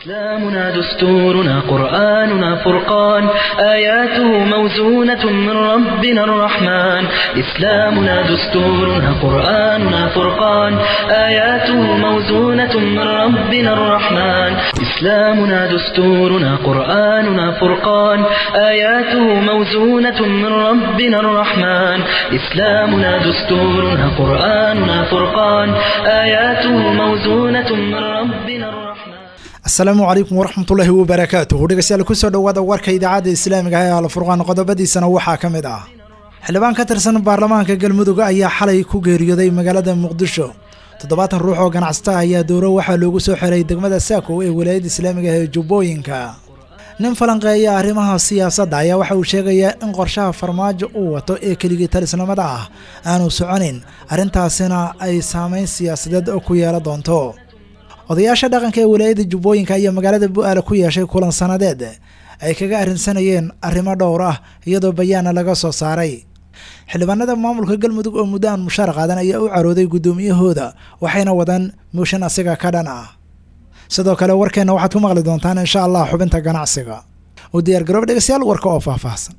إسلامنا دستورنا قرآننا فرقان آياته موزونة من ربنا الرحمن إسلامنا دستورنا قرآننا فرقان آياته موزونة من ربنا الرحمن إسلامنا دستورنا قرآننا فرقان آياته موزونة من ربنا الرحمن إسلامنا دستورنا قرآننا فرقان آياته موزونة من ربنا الرحمن asalaamu calaykum waraxmatullaahi wabarakaatuhu dhegeystayaal kusoo dhowaada warka idaacadda islaamiga ah ee alfurqaan qodobadiisana waxaa ka mid ah xildhibaan ka tirsan baarlamaanka galmudug ayaa xalay ku geeriyooday magaalada muqdisho toddobaatan ruux oo ganacsata ayaa dowro waxaa loogu soo xiray degmada saakow ee walaayadda islaamiga ah ee jubbooyinka nin falanqeeya arrimaha siyaasadda ayaa waxa uu sheegayaa in qorshaha farmaajo uu wato ee keligii talisnimada ah aanu soconin arrintaasina ay saameyn siyaasadeed ku yeelan doonto odayaasha dhaqanka ee walaayadda jubbooyinka ayaa magaalada bu-aale ku yeeshay kulan sanadeed ay kaga arrinsanayeen arrimo dhowr ah iyadoo bayaana laga soo saaray xildhibaanada maamulka galmudug oo muddo aan mushaar qaadan ayaa u carooday guddoomiyahooda waxayna wadaan mooshin asiga ka dhan ah sidoo kale warkeenna waxaad ku maqli doontaan insha allah xubinta ganacsiga u diyaar garoob dhegeystayaal warka oo faahfaahsan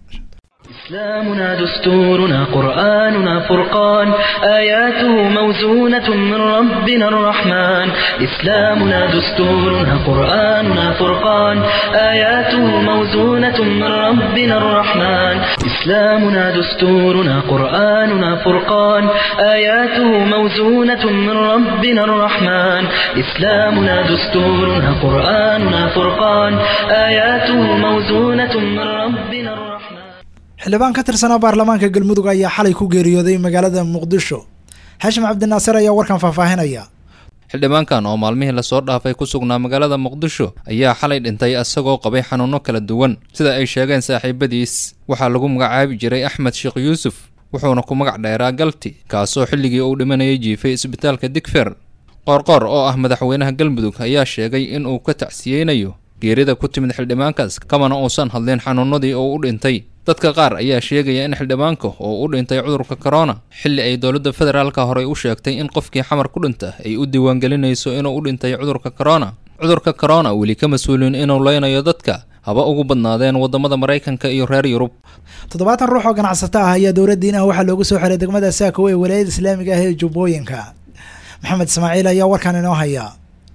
إسلامنا دستورنا قرآننا فرقان آياته موزونة من ربنا الرحمن إسلامنا دستورنا قرآننا فرقان آياته موزونة من ربنا الرحمن إسلامنا دستورنا قرآننا فرقان آياته موزونة من ربنا الرحمن إسلامنا دستورنا قرآننا فرقان آياته موزونة من ربنا الرحمن xildhibaan ka tirsanaa baarlamaanka galmudug ayaa xalay ku geeriyooday magaalada muqdisho xashim cabdinaasir ayaa warkan faahfaahinaya xildhibaankan oo maalmihii lasoo dhaafay ku sugnaa magaalada muqdisho ayaa xalay dhintay isagoo qabay xanuunno kala duwan sida ay sheegeen saaxiibadiis waxaa lagu magacaabi jiray axmed sheekh yuusuf wuxuuna ku magac dheeraa galti kaasoo xilligii uu dhimanayay jiifay isbitaalka digfer qoorqoor oo ah madaxweynaha galmudug ayaa sheegay in uu ka tacsiyeynayo geerida ku timid xildhibaankaas kamana uusan hadlin xanuunadii uu u dhintay dadka qaar ayaa sheegaya in xildhibaanka oo u dhintay cudurka korona xilli ay dowladda federaalka horey u sheegtay in qofkii xamar ku dhinta ay u diiwaangelinayso inuu u dhintay cudurka korona cudurka korona weli ka mas-uulin inuu leynayo dadka haba ugu badnaadeen waddamada maraykanka iyo reer yurub toddobaatan ruux oo ganacsato ah ayaa dowladdiin ah waxaa loogu soo xiray degmada saakow ee walaayada islaamiga ah ee jubbooyinka maxamed ismaaciil ayaa warkan inoo haya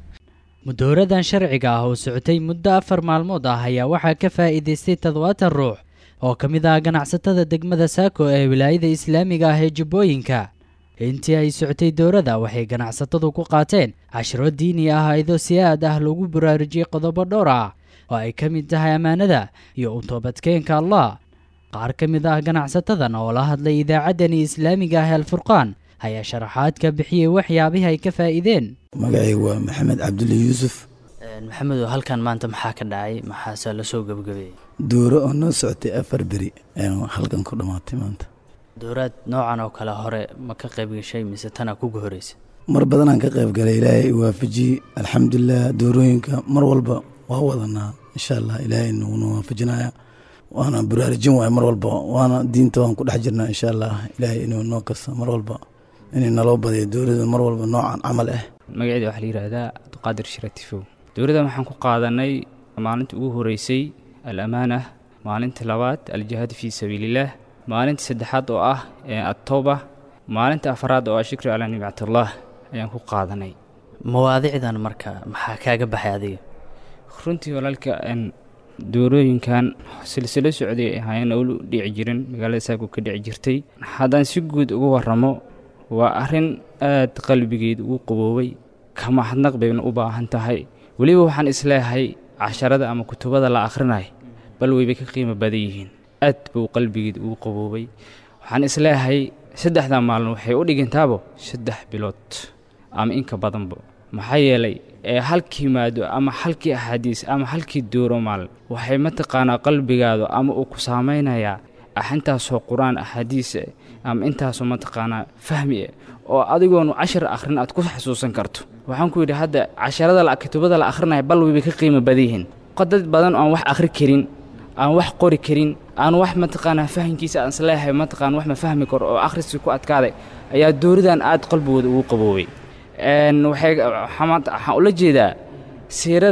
mudooradan sharciga ah oo socotay muddo afar maalmood ah ayaa waxaa ka faa'iidaystay toddobaatan ruux oo ka mid ah ganacsatada degmada saako ee wilaayada islaamiga ah ee jubbooyinka intii ay socotay dowladda waxay ganacsatadu ku qaateen cashiro diini ah iyadoo si aad ah loogu baraarujiyey qodobo dhowr ah oo ay ka mid tahay ammaanada iyo u toobadkeenka allah qaar ka mid ah ganacsatadan oo la hadlay idaacaddani islaamiga ah alfurqaan ayaa sharaxaad ka bixiyey waxyaabihii ay ka faa'iideen magacaygu waa maxamed cabdulle yuusuf maxamedo halkan maanta maxaa ka dhacay maxaase lasoo gebagabeeyey dooro oo noo socotay afar beri aynu halkan ku dhammaatay maanta dowraad noocan oo kale hore ma ka qayb gashay mise tana kuga horeysa mar badanaan ka qayb galay ilaahay iwaafajiyey alxamdulilah doorooyinka mar walba waa wadanaa insha allah ilaahay nuguna waafajinaya waana baraarujin waay mar walba waana diinta waan ku dhex jirnaa insha allah ilaahay inuu noo kasta mar walba inay naloo badiyo dowladda mar walba noocan camal ah magaceeda waxaa la yidhaahdaa abduqaadir shiratifow dowladdan waxaan ku qaadanay maalinta ugu horeysay al amaanah maalinta labaad aljihaad fii sabiilillaah maalinta saddexaad oo ah atooba maalinta afaraad oo ah shukri calaa nimcatullah ayaan ku qaadanay mawaadicdan marka maxaa kaaga baxay adiga runtii walaalka doorooyinkan silsilo socday ahaayeen oo u dhici jirin magaalada saako ka dhici jirtay haddaan si guud uga warramo waa arrin aad qalbigeed ugu qaboobay kama hadnaq bayna u baahan tahay weliba waxaan isleeyahay casharada ama kutubada la akhrinay bal weybay ka qiimo badan yihiin aad buu qalbigeed ugu qaboobay waxaan isleeyahay saddexdaa maalin waxay u dhigantaabo saddex bilood ama inka badanba maxaa yeelay ee halkii maado ama halkii axaadiis ama halkii dooro maalin waxay mataqaanaa qalbigaadu ama uu ku saamaynayaa intaasoo qur-aan axaadiisa ama intaasoo mataqaanaa fahmi ah oo adigoonu cashar akhrin aad ku xasuusan karto waxaan ku yidhi hadda casharada kitubada la akhrinaya bal weybay ka qiimo badan yihiin dad badan aan wax akhri karin aan wax qori karin aan wax mataqaanaa fahamkiisa aan isleeyahay mataqaana wax ma fahmi karo oo akhriskii ku adkaaday ayaa dooridan aad qalbigooda ugu qaboobay waxay waxaan ula jeedaa siirada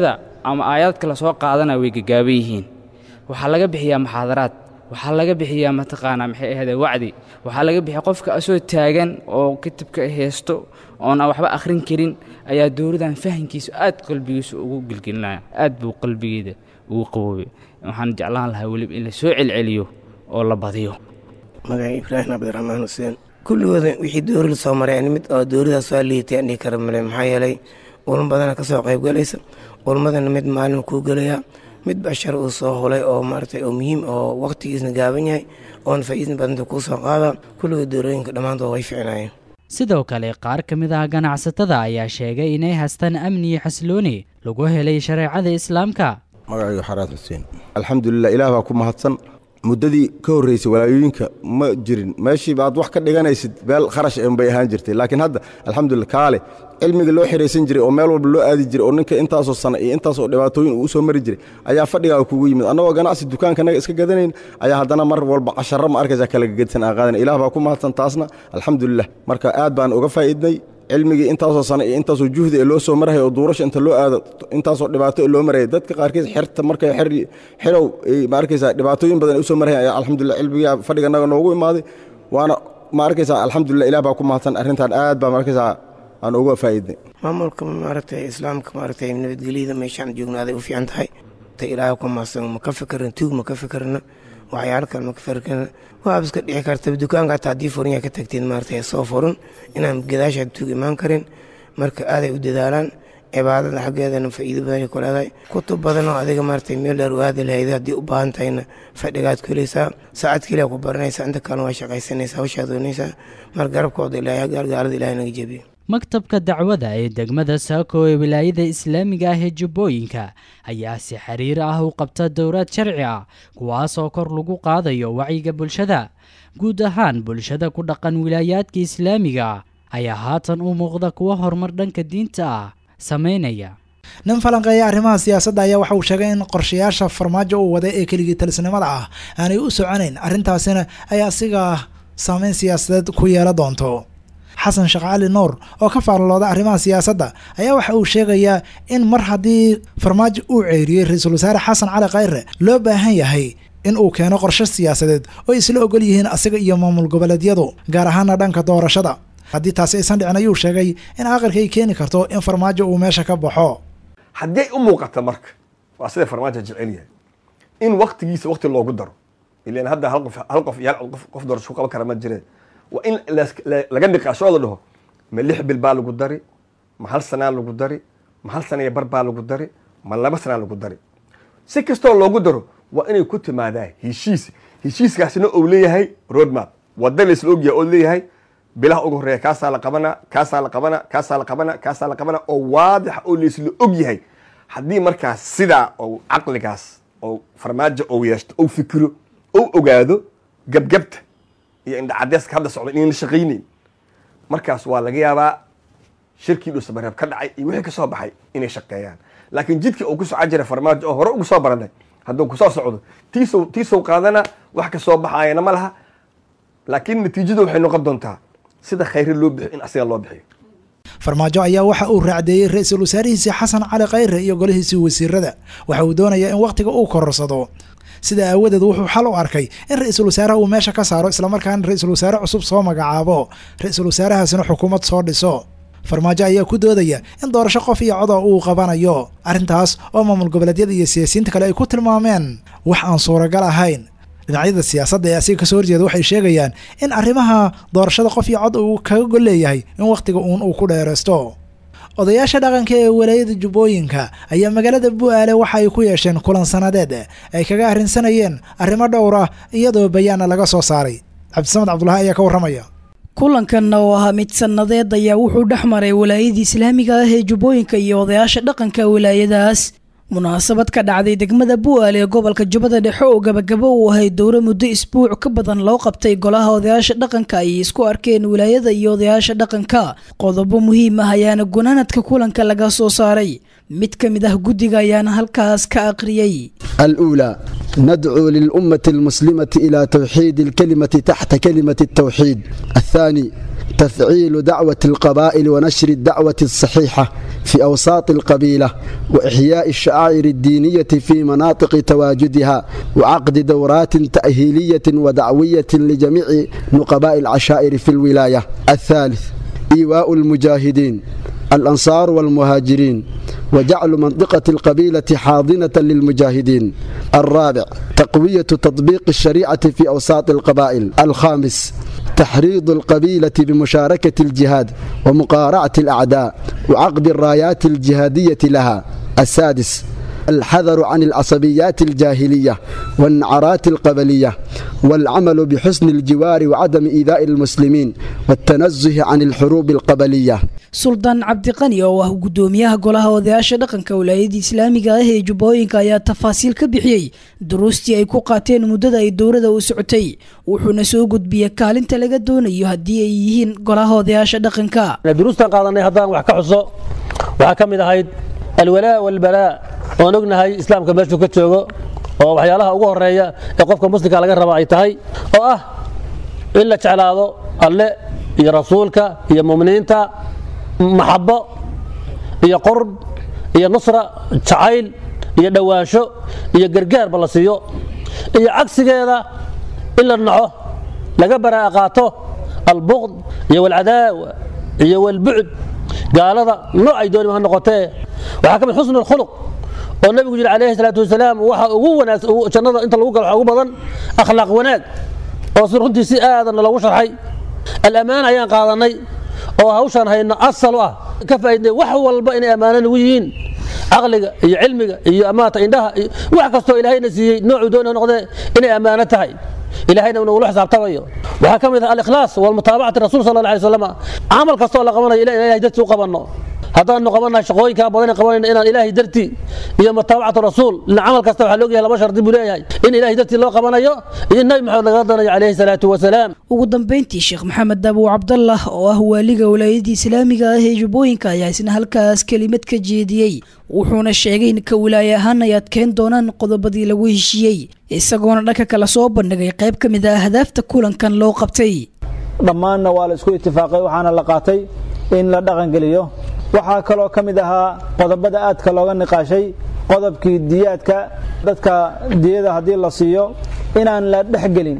ama aayaadka lasoo qaadana way gagaaban yihiin waxaa laga bixiyaa muxaadaraad waxaa laga bixiyaa mataqaanaa maxay ahayde wacdi waxaa laga bixiya qofka asoo taagan oo kitabka haysto oon aan waxba akhrin karin ayaa dowladan fahankiisu aad qalbigiisu ugu gelgelinaya aad buu qalbigeeda ugu qaboobay waxaan jeclaan lahaa weliba in la soo celceliyo oo la badiyo magaca ibraahim cabdiraxmaan xuseen kulligooda wixii dowri la soo maray mid oo dowladaas waa liitay aan dhihi kara male maxaa yeelay ulmo badana ka soo qayb galaysa ulmadana mid maalin kuu gelaya mid bashar uu soo hulay oo maaragtay oo muhiim oo waqtigiisna gaaban yahay oona faa'iidna badanta kuu soo qaada kulligood dowlooyinka dhammaantood way ficnaayeen sidoo kale qaar ka mid ah ganacsatada ayaa sheegay inay haystaan amni iyo xasilooni lagu helay shareecada islaamka magacaygu xaraad xuseen alxamdulilah ilaah baa ku mahadsan muddadii ka horreysay walaayooyinka ma jirin meeshii baad wax ka dhiganaysid meel kharash en bay ahaan jirtay laakiin hadda alxamdulillah kaale cilmiga loo xihaysan jiray oo meel walba loo aadi jiray oo ninka intaasoo sana iyo intaasoo dhibaatooyin uu u soo mari jiray ayaa fadhigaa kugu yimid annagoo ganacsi dukaankanaga iska gadanayn ayaa haddana mar walba casharro ma arkaysaa kala gegedsan aan qaadana ilaah baa ku mahadsan taasna alxamdulilah marka aad baan uga faa'iidnay cilmigii intaasoo sano iyo intaasoo juhdi ee loo soo maraya oo duurasha inta loo aado intaasoo dhibaato ee loo maraya dadka qaarkiis xerta markay xer xerow ma arkaysaa dhibaatooyin badan ay u soo maraya ayaa alxamdulillah cilmigaa fadhiganaga noogu imaaday waana ma arkaysaa alxamdulillah ilaah baa ku mahadsan arrintan aad baa ma arkaysaa aan uga faa'iidnay maamulka maaragtay islaamka maaragtay nabadgelyada meeshaan joognaaday u fiican tahay ta ilaahay ku mahadsan ma ka fikirna tuug ma ka fikirna waxyaalo kale ma ka fikirna waaba iska dhici karta dukaanka hataa haddii furinyaa ka tagtiin maaragtay soo furun inaan gadaashaad tuug imaan karin marka aaday u dadaalaan cibaadada xaggeedana faa'iido badanay ku leedahay kutub badan oo adiga maaragtay meel dheer u aadi lahayd haddii u baahan tahayna fadhigaad ku helaysaa saacad keliya ku baranaysaa inta kalena waa shaqaysanaysaa hawshaad doonaysaa mar garabkooda ilaahay gaalgaalada ilaahay naga jebiyo maktabka dacwada ee degmada saako ee wilaayada islaamiga ah ee jubbooyinka ayaa si xiriir ah u qabta dowlad sharci ah kuwaasoo kor lagu qaadayo wacyiga bulshada guud ahaan bulshada ku dhaqan wilaayaadka islaamiga ah ayaa haatan u muuqda kuwa horumar dhanka diinta ah samaynaya nin falanqeeya arrimaha siyaasadda ayaa waxa uu sheegay in qorshayaasha farmaajo uu waday ee keligii talisnimada ah aanay u soconayn arrintaasina ay asiga saameyn siyaasadeed ku yeela doonto xasan sheekh cali nuur oo ka faallooda arrimaha siyaasadda ayaa waxa uu sheegayaa in mar haddii farmaajo uu ceyriyey ra-iisul wasaare xasan cali khayre loo baahan yahay in uu keeno qorshe siyaasadeed oo isla ogol yihiin asiga iyo maamul goboleedyadu gaar ahaana dhanka doorashada haddii taasi aysan dhicin ayuu sheegay in aqalka ay keeni karto in farmaajo uu meesha ka baxo haddii ay u muuqata marka waa sida farmaajo jecel yahay in waktigiisa wakti loogu daro ilan hadda hal qof hal qof iyo hal qof qof doorasho ku qaban kara ma jireen waa in laga niqaasho oo la dhaho ma lix bil baa lagu dari ma hal sanaa lagu dari ma hal sana iyo bar baa lagu dari ma laba sanaa lagu dari si kastoo loogu daro waa inay ku timaadaa heshiis heshiiskaasina uu leeyahay roadmap wada la isla ogyahay oo leeyahay bilaha ugu horeeya kaasaa la qabana kaasaa la qabana kaasaa la qabana kaasaa la qabana oo waadixa oo laisla og yahay haddii markaas sidaa oo caqligaas oo farmaajo ou yeeshto ou fikiro ou ogaado gabgabta iyo indhacadeeska hadda socda inayna shaqayneyn markaas waa laga yaabaa shirkii dhuusamareeb ka dhacay iyo wixii ka soo baxay inay shaqeeyaan laakiin jidkii uu ku soco jira farmaajo oo hore ugu soo baranay hadduu kusoo socdo tiisow tiisow qaadana wax ka soo baxayana ma laha laakiin natiijadu waxay noqon doontaa sida khayre loo bixiyo in asiga loo bixiyo farmaajo ayaa waxa uu raacdeeyey ra-iisul wasaarihiisii xasan cali khayre iyo golihiisii wasiirada waxa uu doonayaa in wakhtiga uu kororsado sida aawadeed wuxuu xal u arkay in ra-iisul wasaaraha uu meesha ka saaro islamarkaana ra-iisul wasaare cusub soo magacaabo ra-iisul wasaarahaasina xukuumad soo dhiso farmaajo ayaa ku doodaya in doorasho qof iyo coda uu qabanayo arrintaas oo maamul goboleedyada iyo siyaasiyiinta kale ay ku tilmaameen wax aan suuragal ahayn dhinacyada siyaasadda ee asiga kasoo horjeeda waxay sheegayaan in arrimaha doorashada qof iyo cod uu kaga gol leeyahay in wakhtiga uun uu ku dheeraysto odayaasha dhaqanka ee walaayada jubbooyinka ayaa magaalada bu-aale waxa ay ku yeesheen kulan sanadeed ay kaga arrinsanayeen arrimo dhowr ah iyadoo bayaana laga soo saaray cabdisamed cabdulahi ayaa ka warramaya kulankanna oo ahaa mid sannadeed ayaa wuxuu dhex maray walaayadii islaamiga ah ee jubbooyinka iyo odayaasha dhaqanka wilaayadaas munaasabad ka dhacday degmada bu'aale ee gobolka jubbada dhexe oo gabagabo uu ahay dowro muddo isbuuc ka badan loo qabtay golaha odayaasha dhaqanka ay isku arkeen wilaayada iyo odayaasha dhaqanka qodobo muhiim ah ayaana gunaanadka kulanka laga soo saaray mid ka mid ah guddiga ayaana halkaas ka aqriyey الأولى ندعو للأمة المسلمة إلى توحيد الكلمة تحت كلمة التوحيد الثاني تفعيل دعوة القبائل ونشر الدعوة الصحيحة في أوساط القبيلة وإحياء الشعائر الدينية في مناطق تواجدها وعقد دورات تأهيلية ودعوية لجميع نقباء العشائر في الولاية الثالث إيواء المجاهدين الأنصار والمهاجرين وجعل منطقة القبيلة حاضنة للمجاهدين الرابع تقوية تطبيق الشريعة في أوساط القبائل الخامس تحريض القبيلة بمشاركة الجهاد ومقارعة الأعداء وعقد الرايات الجهادية لها السادس الحذر عن العصبيات الجاهلية والنعرات القبلية والعمل بحسن الجوار وعدم إيذاء المسلمين والتنزه عن الحروب القبلية suldaan cabdiqani oo ah gudoomiyaha golaha odayaasha dhaqanka wilaayada islaamiga ah ee jubbooyinka ayaa tafaasiil ka bixiyey duruustii ay ku qaateen muddada ay dowlada u socotay wuxuuna soo gudbiyey kaalinta laga doonayo haddii ay yihiin golaha odayaasha dhaqanka duruustan qaadanay haddaan wax ka xuso waxaa ka mid ahayd alwalaa walbalaa oon ognahay islaamka meeshuu ka joogo oo waxyaalaha ugu horeeya ee qofka muslimka laga raba ay tahay oo ah in la jeclaado alle iyo rasuulka iyo muminiinta maxabo iyo qurb iyo nusra jacayl iyo dhowaansho iyo gargaarba la siiyo iyo cagsigeeda in la naco laga baraa'a qaato albuqd iyo walcadaawa iyo walbucd gaalada noocay doonima ha noqotee waxaa ka mid xusnu alkhuluq oo nabigu yidhi calayhi salaatu wasalaam waxa ugu wanaagsan jannada inta lagu galo waxa ugu badan akhlaaq wanaag oo si runtii si aadanna loogu sharxay alamaana ayaan qaadanay oo hawshaan hayno asal u ah ka faaidnay wax walba inay ammaano nagu yihiin caqliga iyo cilmiga iyo amaata indhaha iyo wax kastoo ilaahayna siiyey noocuu doona noqdee inay ammaano tahay ilahayna nagula xisaabtamayo waxaa ka mid ah alikhlaas walmutaabacati rasul sal alla alay wasalam camal kastoo la qabanayo ila ilahay dartii u qabanno haddaanu qabannahay shaqooyinkaa badan qabanayna inaan ilaahay dartii iyo mutaabacatu rasuul ila camal kasta waxaa loogayahay laba shardi buu leeyahay in ilaahay dartii loo qabanayo iyo nabi maxamed lagala danayo calayhi salaatu wasalaam ugu dambayntii sheekh maxamed dabow cabdallah oo ah waaliga wilaayadii islaamiga ah ee jubbooyinka ayaa isna halkaas kelimad ka jeediyey wuxuuna sheegay in ka wilaaye ahaan ay adkeyn doonaan qodobadii lagu heshiiyey isagoona dhanka kale soo bandhigay qayb ka mid ah ahdaafta kulankan loo qabtay dhammaanna waa la isku itifaaqay waxaana la qaatay in la dhaqangeliyo waxaa kaloo ka mid ahaa qodobada aadka looga niqaashay qodobkii diyaadka dadka diyada haddii la siiyo inaan la dhexgelin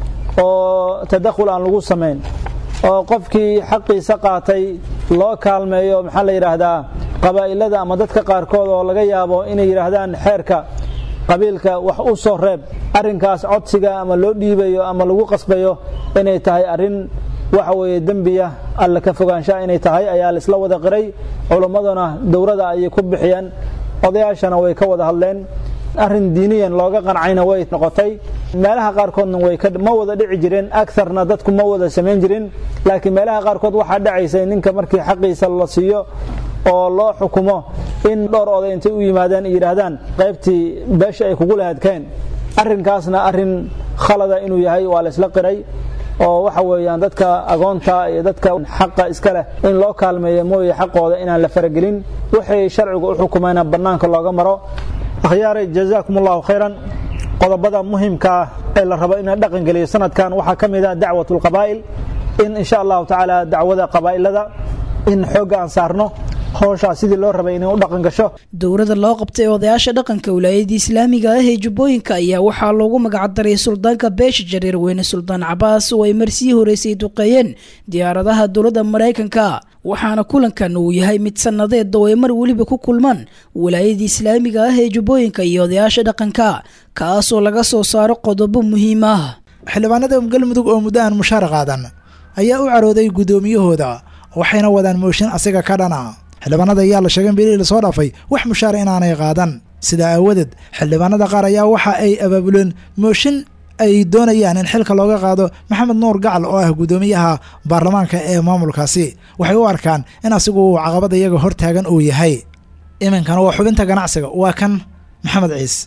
oo tadakhul aan lagu samayn oo qofkii xaqiisa qaatay loo kaalmeeyo maxaa la yidhaahdaa qabaa'ilada ama dadka qaarkood oo laga yaabo inay yidhaahdaan xeerka qabiilka wax u soo reeb arrinkaas codsiga ama loo dhiibayo ama lagu qasbayo inay tahay arrin waxa weeye dembiya alla ka fogaanshaha inay tahay ayaa la isla wada qiray culimmaduna dowrada ayay ku bixiyeen odayaashana way ka wada hadleen arrin diiniyan looga qancayna way noqotay meelaha qaarkoodna way ma wada dhici jireen agarna dadku ma wada samayn jirin laakiin meelaha qaarkood waxaa dhacaysay ninka markii xaqiisa la siiyo oo loo xukumo in dhowr oday intay u yimaadeen yidhaahdaan qaybtii beesha ay kugu lahadkeen arrinkaasna arrin khalada inuu yahay waa la isla qiray oo waxa weeyaan dadka agoonta iyo dadka xaqa iska leh in loo kaalmeeyo mooye xaqooda inaan la faragelin waxay sharcigu u xukumayna bannaanka looga maro akhyaaray jazaakum allahu khayran qodobada muhimka ah ee la rabo in la dhaqangeliyo sanadkan waxaa ka mid ah dacwat lqabaa'il in insha allahu tacaala dacwada qabaa'ilada in xoogga aan saarno howshaas sidii loo rabay inay u dhaqan gasho dowrada loo qabtay odayaasha dhaqanka wilaayadii islaamiga ah ee jubbooyinka ayaa waxaa loogu magacdaray suldaanka beesha jareer weyne suldaan cabaas oo ay marsii horeysay duqeeyeen diyaaradaha dowladda maraykanka waxaana kulankan uu yahay mid sannadeed oo ay mar weliba ku kulmaan wilaayadii islaamiga ah ee jubbooyinka iyo odayaasha dhaqanka kaasoo laga soo saaro qodobo muhiim ah xildhibaanada galmudug oo muddo aan mushaar qaadan ayaa u carooday guddoomiyahooda waxayna wadaan mooshin asiga ka dhana xildhibaanada ayaa la sheegay in bilihii lasoo dhaafay wax mushaara inaanay qaadan sidaa aawadeed xildhibaanada qaar ayaa waxa ay abaabuleen mooshin ay doonayaan in xilka looga qaado maxamed nuur gacal oo ah guddoomiyaha baarlamaanka ee maamulkaasi waxay u arkaan in asigu uu caqabada iyaga hortaagan uu yahay iminkana waa xubinta ganacsiga waa kan maxamed ciise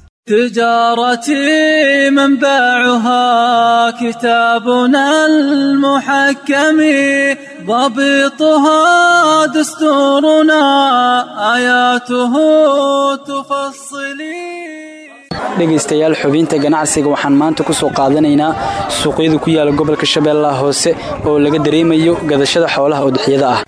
تجارتي منبعها كتابنا المحكم ضبطها دستورنا آياته تفصلي dhegaystayaal xubinta ganacsiga waxaan maanta ku soo qaadanaynaa suuqyada ku yaala gobolka shabeellaha hoose oo laga dareemayo gadashada xoolaha udixyada ah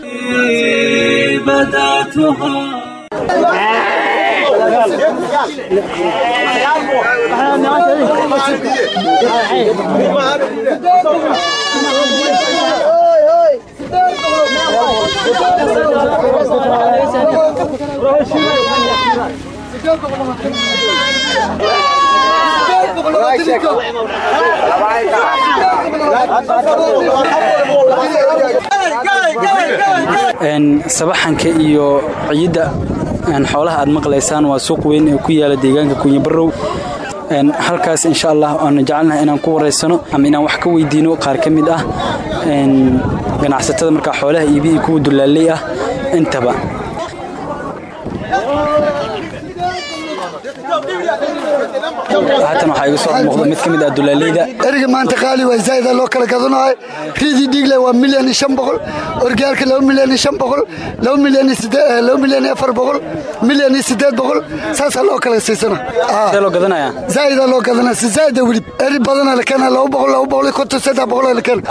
sabaxanka iyo ciidda xoolaha aad maqlaysaan waa suuq weyn ee ku yaala deegaanka kunyabarow halkaas insha allah aanu jecelnahay inaan ku waraysano ama inaan wax ka weydiino qaar ka mid ah ganacsatada markaa xoolaha iibihi kuwa dulaaley ah intaba haatan waxaa iga soo muuqda mid ka mid ah dulaaleyda eriga maanta qaali waa zaa'ida loo kala gadanayo riidii dhiigle waa milyan iyo shan boqol orgaalka laba milyan iyo shan boqol laba milyan iyo siddeed laba milyan iyo afar boqol milyan iyo siddeed boqol saasaa loo kala siisana sidee loo gadanaya zaa'ida loo gadanaya si zaa'ida welib eri badana la keena laba boqol laba boqol iyo konton saddex boqol la keena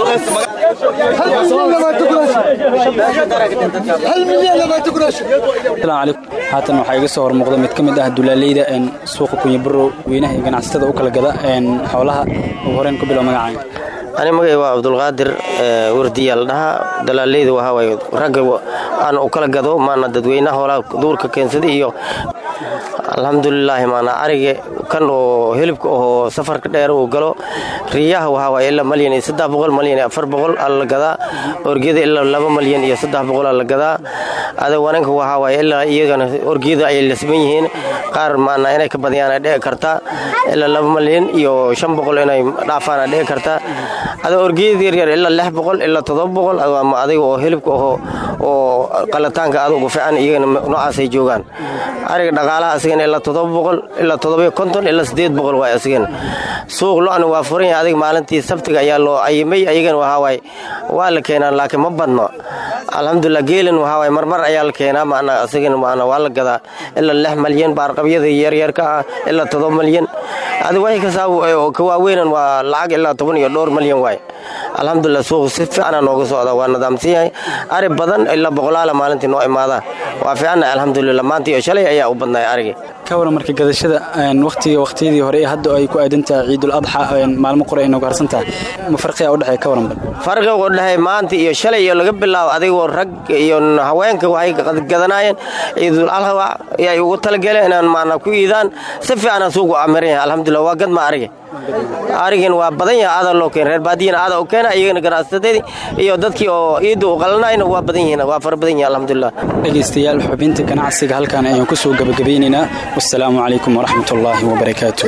hal milyan labaatan kuraash asalaamu calaykum haatan waxaa iga soo hormuuqda mid ka mid ah dulaaleyda suuqa kunyabarow weynaha iyo ganacsatada u kala gada xoolaha ugu horeen ku bilow magacaaga ani magay waa cabdulqaadir wardiya la dhahaa dalaaleyda waxaawaay ragga aan u kala gado maana dadweynaha hoolaa duurka keensada iyo alxamdulilaahi maana ariga kan oo hilibka oo safarka dheer uu galo riyaha waxaawaay ilaa malyan iyo saddex boqol malyan iyo afar boqol aa la gadaa orgiyada ilaa laba malyan iyo saddex boqol aa la gadaa ada wananka waxaawaay ilaa iyagana orgiyada ay lasban yihiin qaar maana inay ka badiyaan dhici kartaa ilaa laba malyan iyo shan boqol inay dhaafaan dhici kartaa ada orgiyada yaryar ilaa lix boqol ilaa toddoba boqol ama adiga oo hilibka oo oo qalataanka aad ugu fiican iyagana noocaasay joogaan ariga dhaqaalaha asigana ilaa toddoba boqol ilaa toddoba konton ilaa siddeed boqol waay asigana suuq lo-na waa furan yahay adiga maalintii sabtiga ayaa loo ayimay ayagana waxaa waay waa la keenaa laakiin ma badno alxamdulilah geelan waxaa waay marmar ayaa la keenaa maana asigana maana waa la gadaa ilaa lix malyan baarqabyada yaryarka ah ilaa toddoba malyan adiga waxay kasaa ka waaweynan waa lacag ilaa toban iyo dhowr malyan waay alxamdulilah suuqu si fiicana nooga socda waa nidaamsan yahay ari badan ilaa boqolaala maalintii noo imaada waa fiicanna alxamdulilah maanta iyo shalay ayaa u badnay arigii ka waran marka gadashada waqtiga waqtiyadii hore ee hadda ay ku aadan tahay ciidul adxa maalmo qore ay nooga harsan tahay ma farqiga u dhexeeya ka waran bal farqiga u dhexeeya maanta iyo shalay iyo laga bilaabo adigoo rag iyo haweenka waxay gadanaayeen ciidul adxa ayay ugu talagaleen inaan maana ku iidaan si fiicana suuqu amiran yahay alxamdulilah waa gadma arigi arigan waa badan yahay aada loo keena reer baadiyana aada u keena iyagana ganacsateedii iyo dadkii oo iidda u qalanayna waa badan yihiin waa fara badan yihin alxamdulilah dhegaystayaal xubinta ganacsiga halkan ayaan ku soo gabagabeynaynaa wassalaamu calaykum waraxmat ullaahi wabarakaatu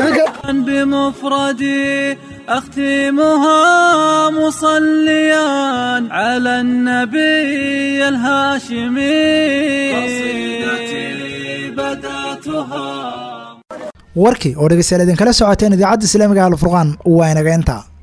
بمفردي أختمها مصليا على النبي الهاشمي قصيدتي بدأتها warkii oo dhegeystayaal idinkala socoteen idaacadda islaamiga alfurqaan waa inaga intaa